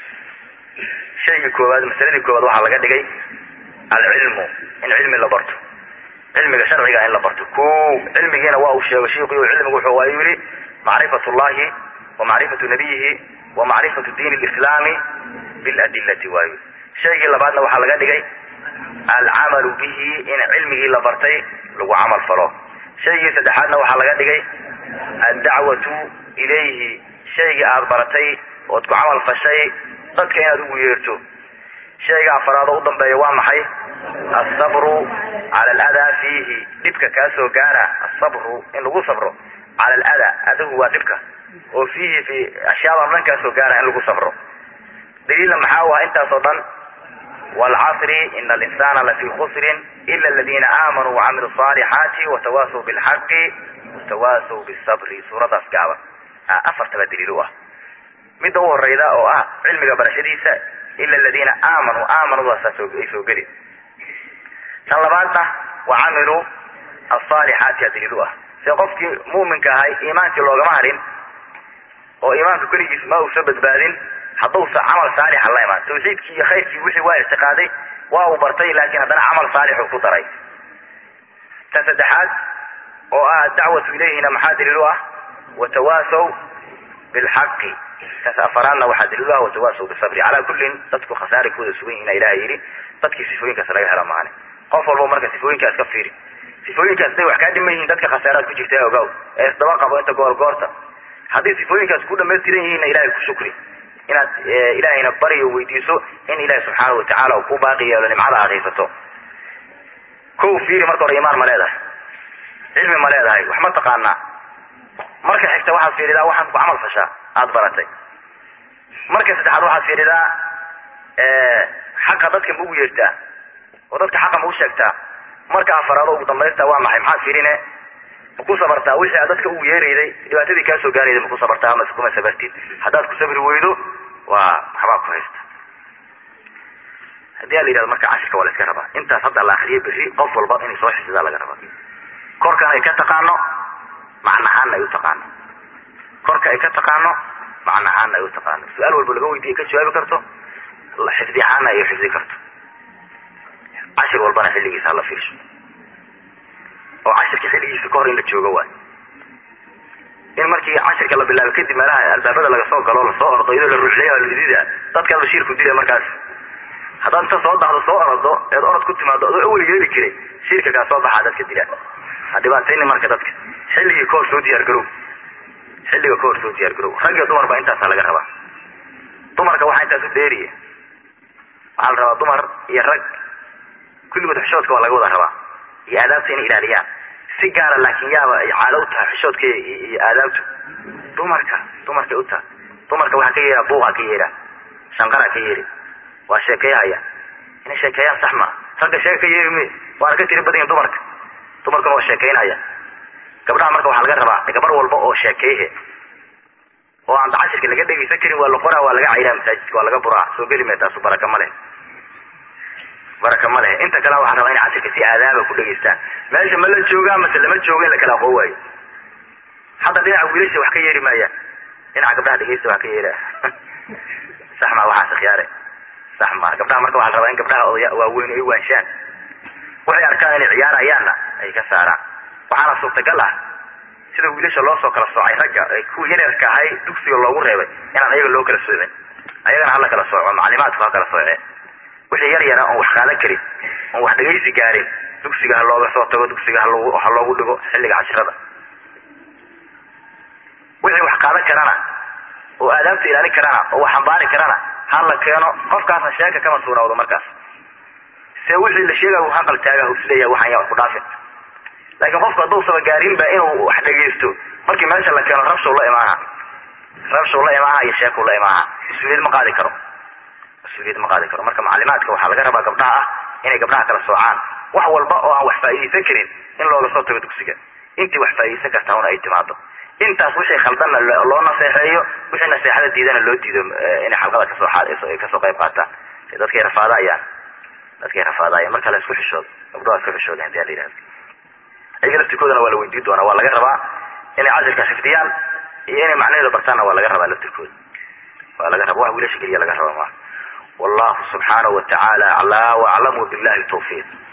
shaygii koowaad masaladii koowaad waxaa laga dhigay alcilmu in cilmi la barto cilmiga sharciga in la barto ko cilmigiina waa uu sheego shiiku cilmigu wuxuu waa yihi macrifat llahi wa macrifatu nabiyihi wa macrifatu diin lislaami biladilati waayo shaygii labaadna waxaa laga dhigay alcamalu bihi in cilmigii la bartay lagu camal falo shaygii saddexaadna waxaa laga dhigay addacwatu ilayhi shaygii aada baratay ood ku camal fashay dadka inaad ugu yeerto shayga afaraad oo u dambeeya waa maxay asabru cala aladaa fiihi dhibka kaa soo gaara asabru in lagu sabro cala aladaa adahu waa dhibka oo fiihi fi ashyaada o dhan kaa soo gaara in lagu sabro daliilna maxaa u ah intaasoo dhan waalcasri ina alinsana lafii khusrin ila aladina aamanuu wacamiluu saalixaati watawaasaw bilxaqi watawaasaw bisabri suuradaas gaaban afartaba daliil u ah midda u horeyda oo ah cilmiga barashadiisa ila aladiina aamanuu aamanudaasaa ay soo geli tan labaadna wacamiluu asaalixaati a daliil u ah se qofkii mu'minka ahay iimaankii loogama harin oo iimaanka keligiis ma uusa badbaadin hadduusa camal saalixa la imaan tawxiidkii iyo khayrkii wixii waa ictiqaaday waa uu bartay laakiin haddana camal saalixuu ku daray tan saddexaad oo ah adacwatu ilayhina maxaa daliil u ah watawaasaw bilxaqi taas afaraadna waxaa daliil u ah watawaasaw bisabri calaa kullin dadku khasaari kuwada sugan yihin ilaha yidhi dadkii sifooyinkaas laga helo maane qof walba marka sifooyinkaas ka fiiri sifooyinkaas day wax kaa dhiman yihiin dadka khasaaraad ku jirta ogaw ee isdaba qabo inta goor goorta haddii sifooyinkaas ku dhamaystiran yihiinna ilahay ku shukri inaad ilahayna bariyo weydiiso in ilahi subxaana watacaala uu ku baaqi yeelo nimcada aad haysato ko fiiri marka hore imaan ma leedahay cilmi ma leedahay wax ma taqaanaa marka xigta waxaad fiiridaa waxaad ku camal fashaa aada baratay marka saddexaad waxaad fiiridaa xaqa dadka ma ugu yeertaa oo dadka xaqa ma u sheegtaa marka afaraado ugu dambaysta waa maxay maxaad fiirine maku sabartaa wixii aad dadka ugu yeerayday dhibaatadii kaa soo gaarayday maku sabartaa ama kuma sabartid haddaad ku sabri weydo waa waxbaa ku haysta haddii a la yidhahdo marka cashirka waa la iska rabaa intaas hadda la akriyo berri qof walba inay soo xifdidaa laga rabaa korkan ay ka taqaano macnahaanna ay u taqaano korka ay ka taqaano macnahaanna ay u taqaano su-aal walba laga weydiiya ka jawaabi karto xifdi ahaanna ay xifdi karto cashir walbana xilligiisa hala fiirsho oo cashirka xilligiisa ka hor in la joogo waay in markii cashirka la bilaabo kadib meelaha albaabada laga soo galo lasoo ordo iyadoo la ruuxleeya ladida dadkaa bashiirku dilay markaas haddaad inta soo baxdo soo orado eed orod ku timaado adoo awel yeeli jiray shiirka kaa soo baxaa dadka dila ha dhibaatayni marka dadka xilligii kahor soo diyaar garow xilliga kahor soo diyaar garow rag iyo dumarba intaasaa laga rabaa dumarka waxaa intaas u dheeriya waxaa la rabaa dumar iyo rag kulligood xishoodka waa laga wada rabaa iyo aadaabta inay ilaaliyaan si gaara laakiin yaaba ay caado u tahay xishoodka iyo aadaabtu dumarka dumarkay u tahay dumarka waxaa ka yeeha buuqa ka yeeha shanqara ka yeeri waa sheekeyahaya inay sheekeeyaan sax maa ragga sheeka ka yeeri me waana ka tiri badan yihin dumarka dumarkuna waa sheekeynaya gabdhaha marka waxaa laga rabaa gabar walba oo sheekeyhe oo aan cashirka laga dhegeysan karin waa la qoraa waa laga cayraa masaajidka waa laga buraa soo geli mee taasu baraka ma leh baraka ma leh inta kalena waxaa rabaa inay cashirka si aadaaba ku dhegeystaan meesha ma la joogaa mase lama jooga in la kala aqoon waayo hadda dhinaca wiilasha wax ka yeeri maayaan dhinaca gabdhaha dhegeysta wax ka yeera sax maa waxaas khiyaare sax maa gabdhaha marka waxaa la rabaa in gabdhaha oda waaweyn ay waanshaan waxay arkaan inay ciyaarayaanna ay ka saaraan waxaana suurtagal ah sida wiilasha loo soo kala soocay ragga kuwa yaryarka ahay dugsiga loogu reebay inaan ayaga loo kala soocin ayagana hala kala sooco maclimaadku ha kala sooceen wixii yar yara oon wax qaadan karin oon wax dhegaysi gaarin dugsiga ha looga soo tago dugsiga haloogu ha loogu dhigo xilliga cashirada wixii wax qaadan karana oo aadaabta ilaalin karana oo wax xambaari karana ha la keeno qofkaasna sheeka kama suurawdo markaas se wixii la sheegay uu haqal taaga isleeyahay waxaan yaa wax ku dhaafin laakiin qofku hadduusaba gaarinba inuu wax dhegaysto markii meesha la keeno rabshow la imaaha rabshow la imaaha iyo sheekuu la imaaha mas-uuliyad ma qaadi karo mas-uuliyad ma qaadi karo marka maclimaadka waxaa laga rabaa gabdhaha ah inay gabdhaha kala soocaan wax walba oo aan wax faa'iidaysan karin in looga soo tago dugsiga intii wax faa'iidaysan karta una ay timaado intaas wixii khaldanna loo naseexeeyo wixii naseexada diidana loo diido inay xalqada kasoo kasoo qayb qaataan dadkay rafaadayaan dadkay rafaadayaan marka la isku xishoodo gabdhaha isku xishooda hadii la yihahdo ayaga laftirkoodana waa la weydiin doonaa waa laga rabaa inay cashirka xifdiyaan iyo inay macnaheeda bartaanna waa laga rabaa laftirkooda waa laga raba wax wiilasha keliya laga raba maa wallahu subxaanahu watacaala aclaa waaclamu billahi tawfiiq